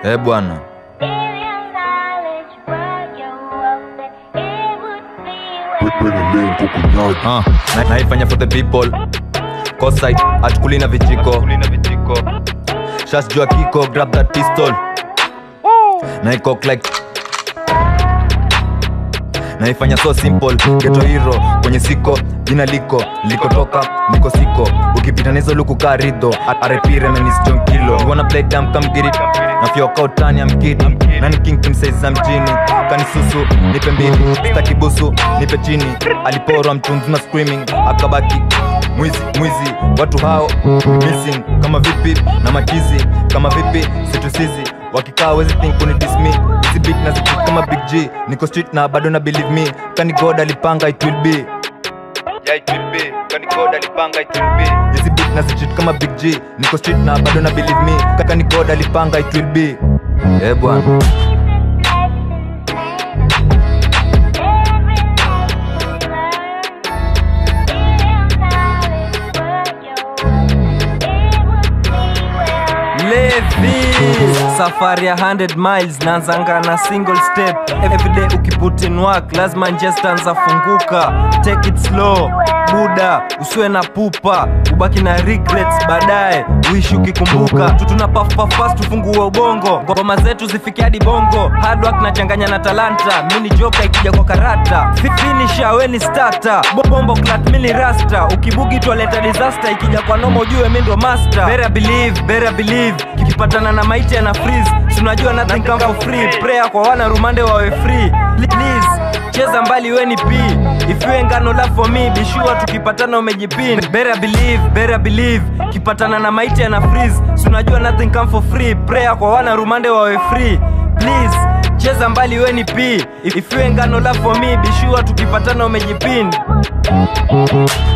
Eh bwana, uh, na, naifanya for the people Cosite, atukuli na vijiko Shas jua kiko, grab that pistol Na iko like naifanya so simple geto hero kwenye siko jina liko likotoka niko siko ukipita nizo luku kaa ridho arepire menisjon kilo you wanna play dam come get it na fyoka utani am kidding nani king kimsaiza mjini kanisusu nipe mbili stakibusu nipe chini aliporwa mtunzi na screaming akabaki mwizi mwizi watu hao missing kama vipi na machizi kama vipi situsizi wakikaa wezi think kuni dismi hizi beat na zikik kama big g niko street na bado na believe me kani god alipanga it will be yeah it will be kani god alipanga it will be hizi beat na zikik kama big g niko street na bado na believe me kani god alipanga it will be eh bwana Levi safari ya 100 miles naanzanga na single step everyday ukiput in work lazima njestanza funguka take it slow buda usiwe na pupa ubaki na regrets baadaye uishi ukikumbuka tutuna fast tufungue ubongo ngoma zetu zifike hadi bongo hard work nachanganya na talanta mini joka ikija kwa karata Fi- finisher we ni starter Bo- bombo clat mini rasta ukibugi twaleta disaster ikija kwa nomo ujue mi ndo master better believe better believe kikipatana na maiti yana freeze Si unajua nothing come for free prayer kwa wana rumande wawe free please cheza mbali we ni p if you ain't got no love for me be sure tukipatana umejipin better believe better believe kipatana na maiti yana freeze Si unajua nothing come for free prayer kwa wana rumande wawe free please cheza mbali we ni p if you ain't got no love for me be sure tukipatana umejipin